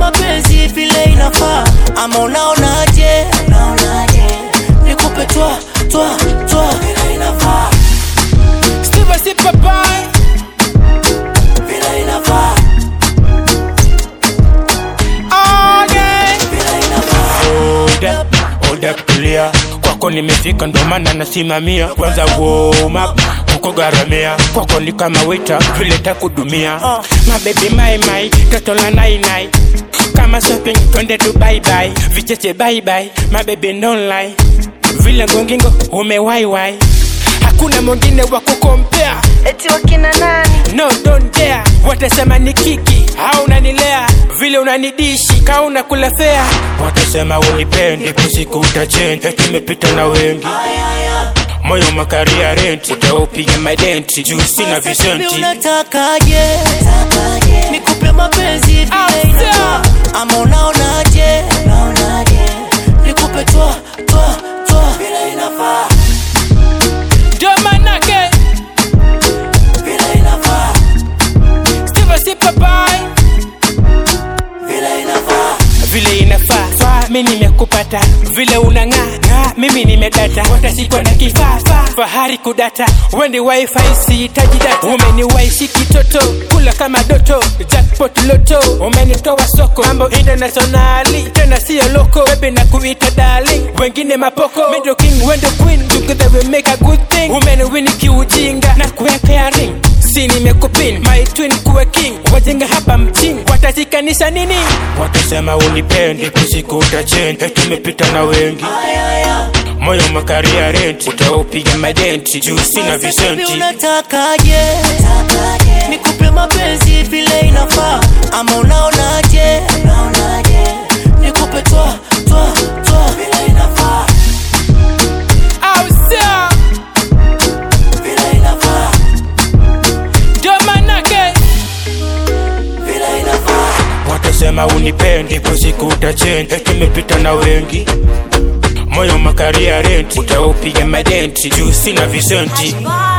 mapenzi vile inafaa ama unaonaje unaonaje nikupe twa twa twa vile inafaa Steve si papai vile inafaa all day. vile inafaa Hold up, hold up, tulia kwako nimefika ndo maana nasimamia kwanza warm up kuko garamia kwako ni kama wita vile takudumia uh. mabebi maimai toto la nainai kama shopping twende tu baibai vicheche baibai mabebi ndonlai vile ngongingo umewaiwai hakuna mwingine wa kukompea eti wakina nani no don't dare watasema ni kiki au unanilea vile unanidishi ka unakula fea watasema unipendi kusiku utachenja tumepita na wengi moyo makaria renti utaupiga madenti juu sina Baby, visenti unatakaje nikupe mapenzi vile inafaa ama unaonaje unaonaje nikupe twa twa twa vile inafaa ndio manake vile inafaa Steve si papai vile inafaa vile inafaa faa mi nimekupata vile unang'aa ng'aa mimi nimedata watasikwa na kifaa faa fahari kudata wendi wifi sihitaji data umeniwaishi kitoto kula kama doto jackpot loto umenitoa soko mambo internationali tena siyo loko bebe na kuita darling wengine mapoko middle king wendo queen together we make a good thing umeniwini kiujinga na kuwekea ring si nimekupin my twin kuwe king wajenga hapa mchini watashikanisha nini watasema unipendi kusiku utachenja tumepita na wengi moyo makaria renti utaupiga madenti juu sina Baby, visenti unatakaje nikupe mapenzi vile inafaa ama unaonaje unaonaje nikupe twa twa twa vile inafaa au sio vile inafaa ndio manake vile inafaa watasema unipendi kusiku utachenja tumepita na wengi moyo makaria renti utaupiga madenti juu sina visenti Bye.